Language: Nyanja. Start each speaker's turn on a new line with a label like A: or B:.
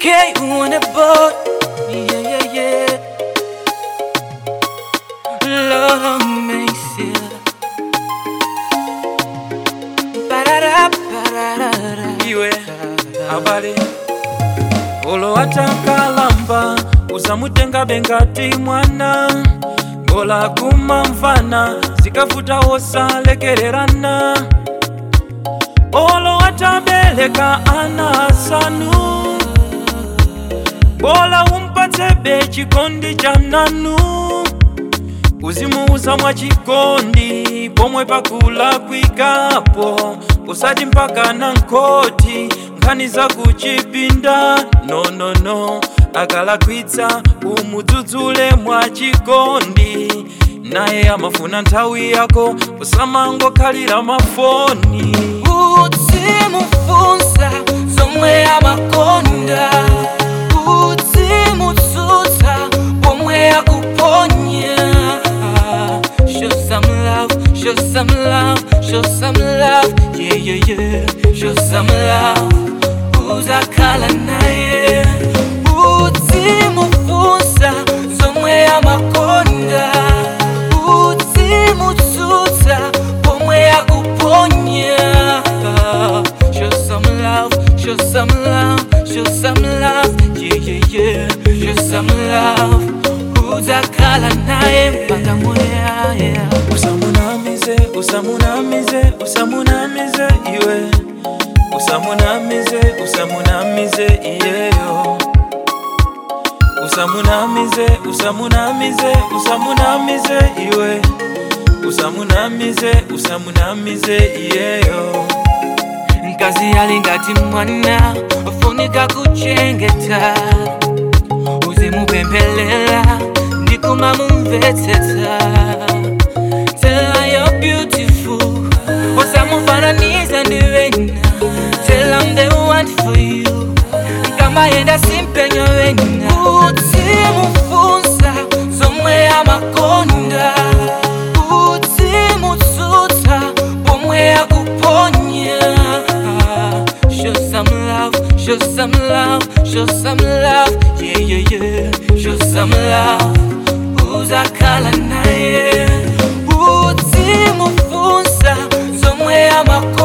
A: Okay, on a boat. Yeah, yeah, yeah. Lord of mercy. Ba-da-da, ba-da-da-da.
B: iwe abale olo atakalamba usamutenga bengati mwana ngola kumamvana zikavuta wosalekererana olo atabeleka ana asanu bola umpatsebe chikondi cha nanu uzimuuza mwa chikondi pomwe pakula kwikapo usati mpaka na nkoti nkhani za kuchipinda nonono no, no. akalakwitsa umudzudzule mwa chikondi naye amafuna nthawi yako usamangokhalira mafoni
A: uzimufunsa zomwe amakonda uzimutsutsa pomwe akuponya show some love show some love show some love yeah yeah yeah show some love uzakhala naye uzimufunsa zomwe amakonda uzimutsutsa pomwe akuponya show some love show some love show some love yeah yeah yeah show some love uzakhala naye mpaka moyaya
B: usamunamize usamunamize usamunamize iwe usamunamize usamunamize iyeyo usamunamize usamunamize usamunamize iwe usamunamize usamunamize iyeyo
A: mkazi alingati mwana ufunika kuchengeta uzimupembelela ndikumamumvetsetsa tell her you're beautiful usamufananiza ndiwena tell I'm the one for you kama yenda simpenyo wena uzimufunsa zomwe amakonda uzimutsutsa pomwe akuponya show some love show some love show some love yeah yeah yeah show some love uzakhala naye uzimufunsa zomwe amakonda